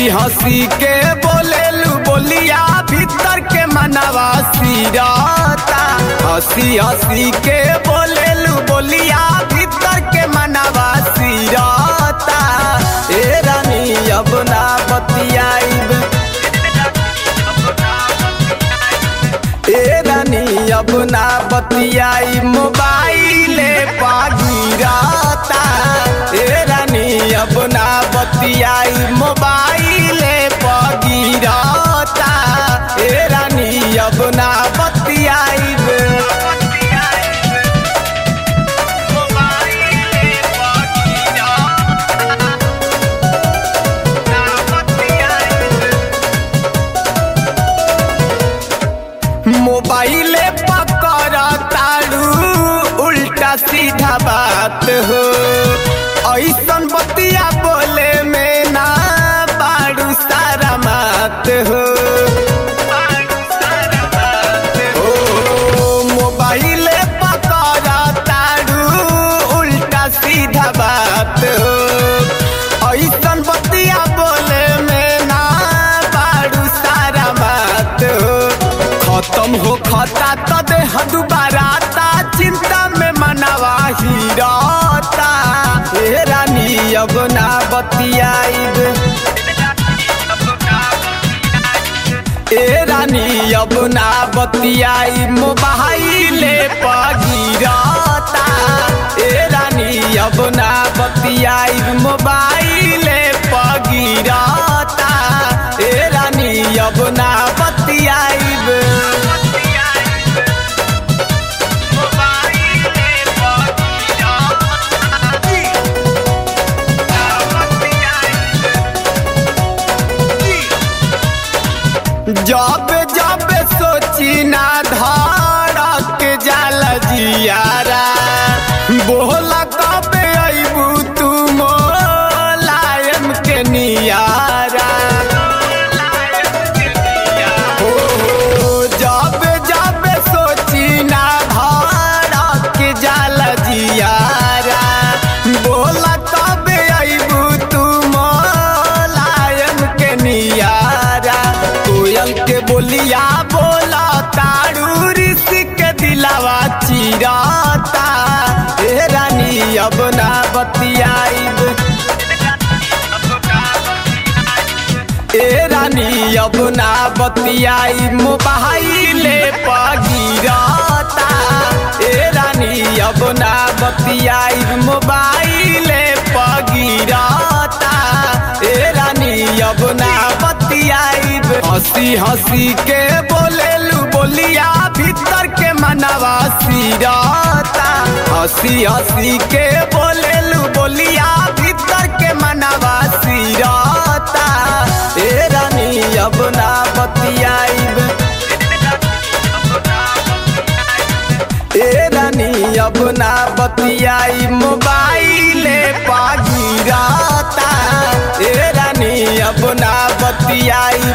हंसी के बोलेलू बोलिया भीतर के मनवा सिरता हंसी हंसी के बोलेलू बोलिया भीतर के मनवा सिरता ए रानी अब ना बतियाइब ए रानी अब ना बतियाई मोबाइले पागिराता ए रानी अब ना बतियाई मोबाइले पागिराता ए रानी अब ना बतियाई मोबाइले पकड़ तारू उल्टा सीधा बात हो ऐसन बतिया बोले में ना बारू सारा मात हो ओ, मोबाइले पकड़ तारू उल्टा सीधा बात हो ऐसन बतिया बोले में ना बारू सारा मात हो खत्म हो खता तो देह दुबारा ता चिंता में मनवा हीराता हे रानी अब ना बतियाइब ए रानी अब ना बतियाई मोबाइले पगिराता ए रानी अब ना बतियाई मोबाइले पगिराता ए रानी अब ना बतियाइब जब जब सोची ना धड़क जाल जियारा बोला कब अबू तू मोलायम के नियारा हो जब जब सोची ना धड़क जाल जियारा बोला कब अबू तू मोलायम के नियारा कोयल के बोलिया बोला तारू ऋषि के दिलावा चिराता हे रानी अब ना बतियाइब ए रानी अब ना बतियाई मोबाइले पगिराता ए रानी अब ना बतियाई मोबाइले पगिराता ए रानी अब ना बतियाइब हंसी हंसी के बोलेलू बोलिया भीतर के मनवा सिराता हंसी हंसी के बोलेलू बोलिया भीतर के मनवा सिराता ए रानी अब ना बतियाइब ए रानी अब ना बतियाई मोबाइले पागिराता ए रानी अब ना बतियाई